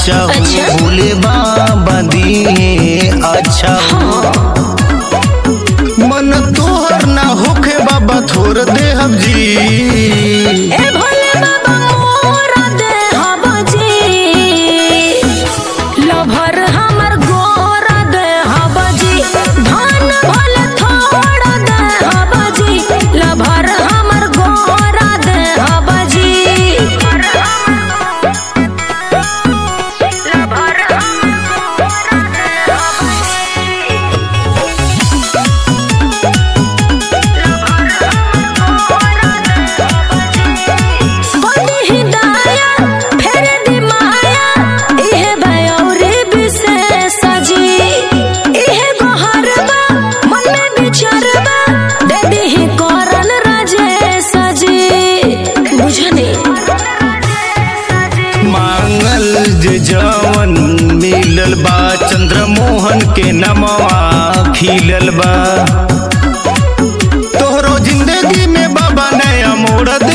अच्छा हो अच्छा। भोले बाबा दिए अच्छा हो मन तोहर ना होखे बाबा थोर देहब जी ए भोले बाबा मोरा देहब जी लभर हमर गोरा देहब जी धन भले थोड़ा देहब जी लभर हमर गोरा देहब जी लभर हमर गोरा देहब बड़ी हिदाया फेर दी माया इहे बयौरी विशेष जी इहे गोहरबा मन में विचारबा दे दीही करन राजेश जी बुझनी मांगल जे जवन मिलल बा चंद्रमोहन के नमवा खिलल बा तोहरो जिंदगी में बाबा नया मोड़ दे